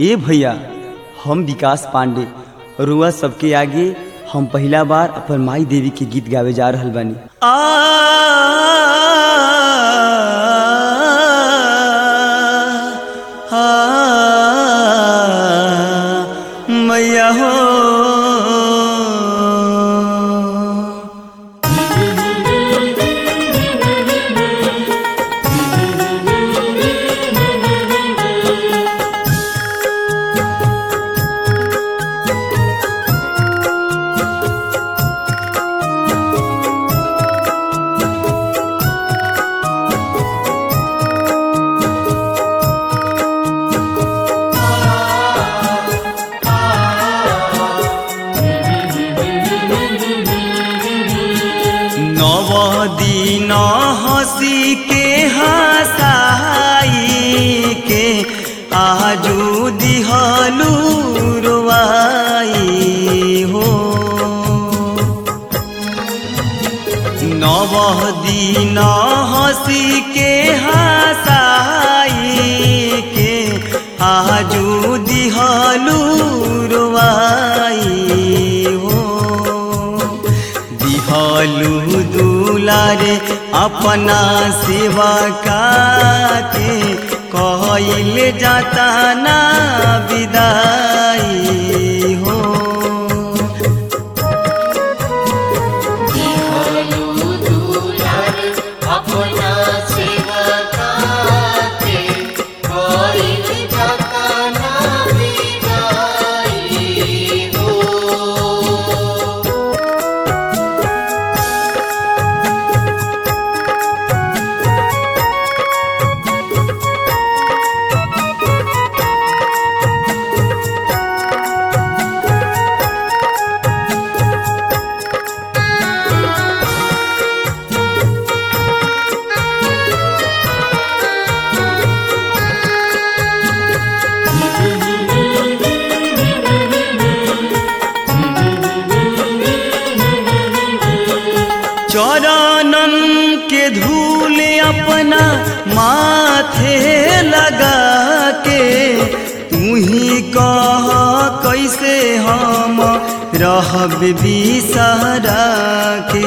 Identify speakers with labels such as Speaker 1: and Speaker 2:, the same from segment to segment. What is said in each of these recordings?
Speaker 1: ए भैया हम विकास पांडे रुआ सबके आगे हम पहला बार अपन माई देवी के गीत गावे जा रहल बानी आ मैया हो नव दिन हसी के हसाई के आजू दिहलू रुआई हो नव दिन हसी के हसाई के आजू दिहलू रुआई हो दिहलू दुलारे अपना सेवा के कहल जाता ना विदाई हो
Speaker 2: अपना सेवा काते कोई जाता ना विदाई हो
Speaker 1: चरणन के धूल अपना माथे लगा के तू ही कह कैसे हम रहब बिसरा के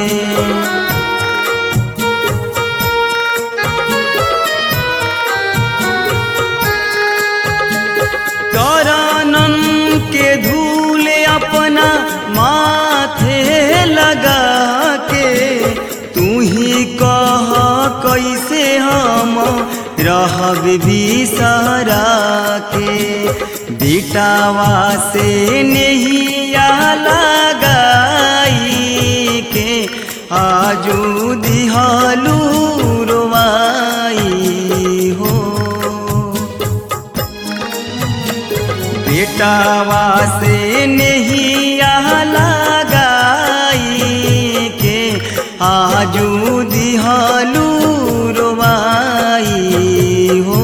Speaker 1: चरणन के धूल अपना माथे लगा के तू ही कह कैसे हम रहब बिसरा के बेटावा से नहिया लगाई के आजू दिहलू रुवाई हो बेटावा से नहिया लगाई के आजू दिहलू रुवाई हो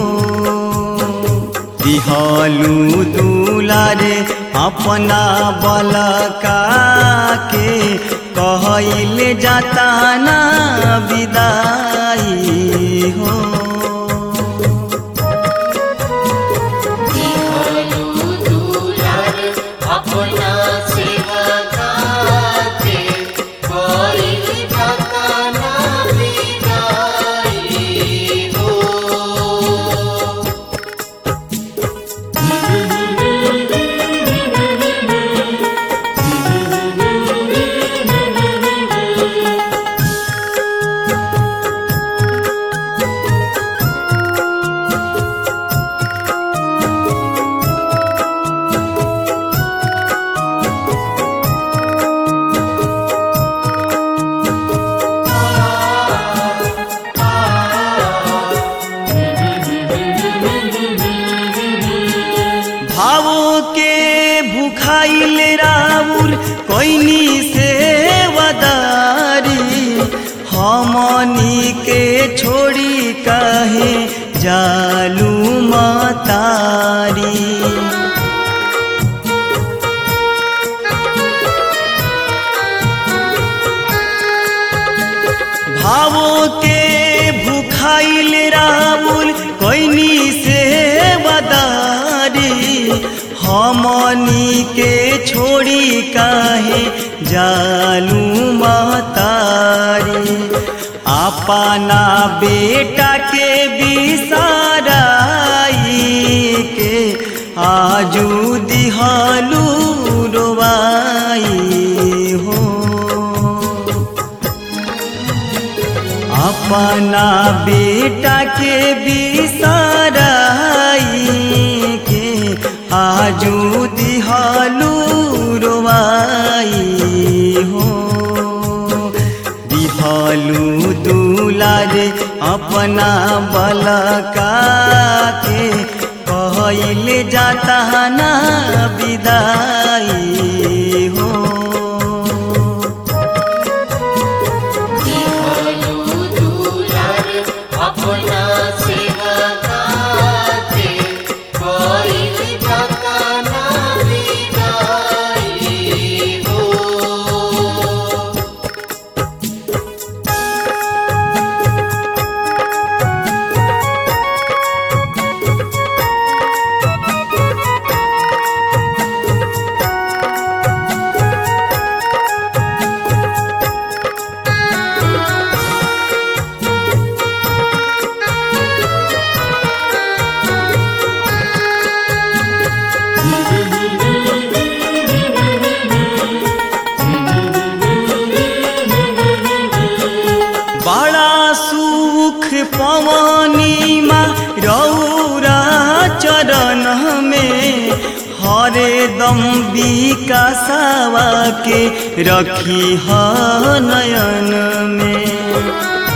Speaker 1: दिहलू दुलारे अपना बलका के कहल जाता ना विदाई हो
Speaker 2: दिहलू दुलार अपना सेवा काते कोई जाता ना विदाई हो
Speaker 1: भावों के भूखाइल राउर कोइनी से वदारी हमनी के छोड़ी कहे जालू मतारी भावों के भूखाइल राउर कोइनी से वदारी हमनी के छोड़ी काहे जालू महतारी अपना बेटा के बिसाराई के आजू दिहालू रोवाई हो अपना बेटा के बिसाराई के आजू दिहालू रोवाई हो दिहालू दुलारे अपना बलका के कहल जाता ना विदाई हो
Speaker 2: दिहलु दुलार अपना सेवा काते कोइल जाता ना विदाई हो
Speaker 1: बड़ा सुख पवनी माँ रौरा चरण में हरे दम विकासावा के रखी ह नयन में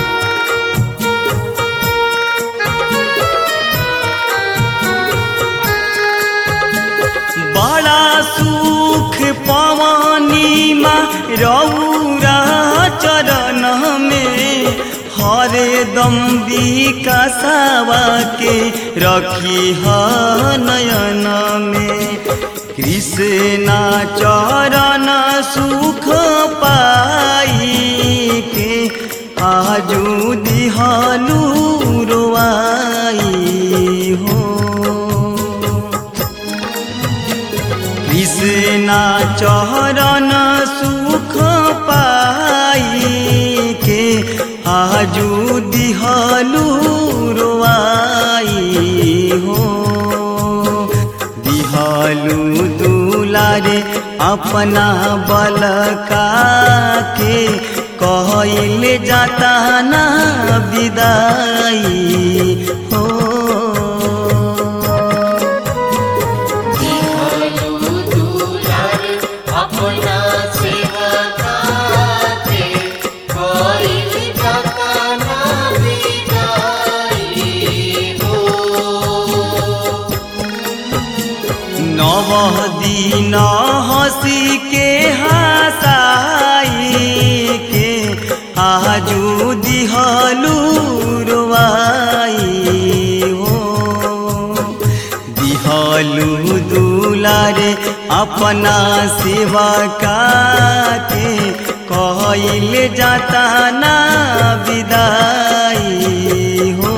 Speaker 1: बड़ा सुख पवनी माँ रौरा चरण में हरे दम विकासावा के रखी ह नयन में कृष्णा चरण सुख पाई के आजू दिहालू रोआई हो कृष्णा चरण सुख पाई के आजू दिहलू रोआई हो दिहलू दुलारे अपना बलका के कहल जाता ना विदाई हो
Speaker 2: दिहलु दुलार अपना सेवा काते कोइल जाता ना विदाई हो
Speaker 1: नव दिन हसी के हसाई के आजू दिहलू रोवाई हो दिहलू दुलारे अपना सेवा का के कहल जाता ना विदाई हो